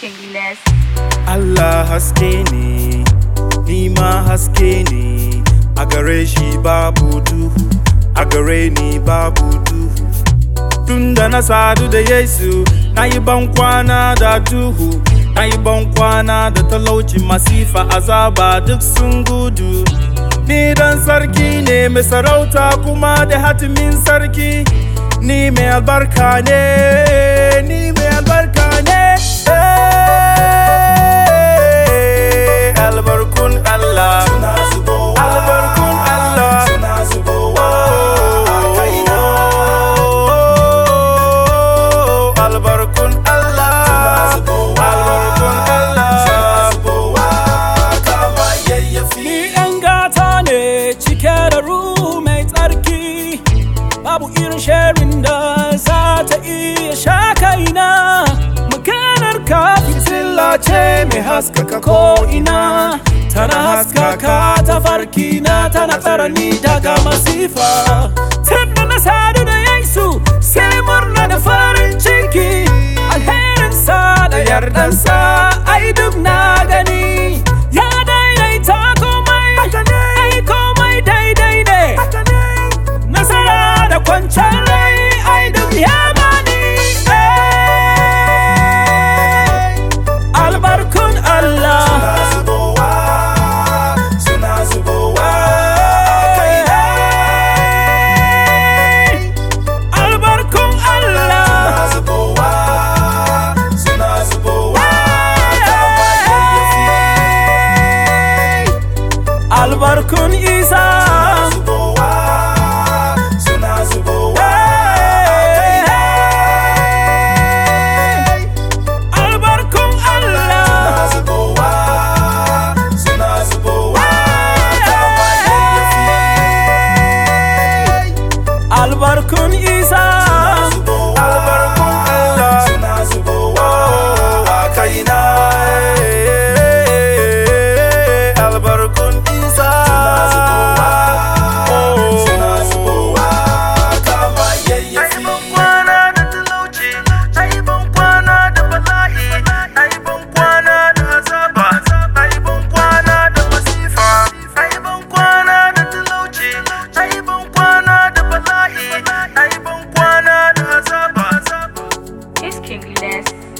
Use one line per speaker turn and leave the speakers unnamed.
Iskingless.
Allah haske ne, ni ma haske ne, a gare shi babu duhu, a gare ni babu duhu. Tunda na sadu da Yesu, na yi bankwana da duhu, na yi bankwana da talauci masifa azaba duk sun gudu. Ni dan sarki ne mai sarauta kuma da hatimin sarki, ni mai albarka ne, ni mai albarka ne. Eh, Albarkun Allah, albarkun Allah, Oh, albarkun Allah, albarkun Allah.
Ni ɗan gata ne cike da ruhu mai tsarki Babu irin sharin da za ta iya sha kaina Maganar ka fitila ce mai haskaka ko'ina Tana haskaka ta farkina tana tsara ni daga masifa Tunda na sadu da Yesu sai murna da farin ciki Alherinsa da yardansa ai duk na gani Ya daidaita komai, ai komai daidai ne Nasara da kwanciyar rai ai duk ya bani eh. Albarkun Allah Albarkun Allah Albarkun Isa Albarkun Allah Albarkun Isa
Albarkun Allah Oh, a kaina eh, albarkun Isa Ai ban kwana da talauci, ai ban kwana da bala'i, ai ban kwana da azaba, ai ban kwana da masifa, ai ban kwana da talauci, ai ban kwana da bala'i, ai ban kwana da azaba.
Iskingless.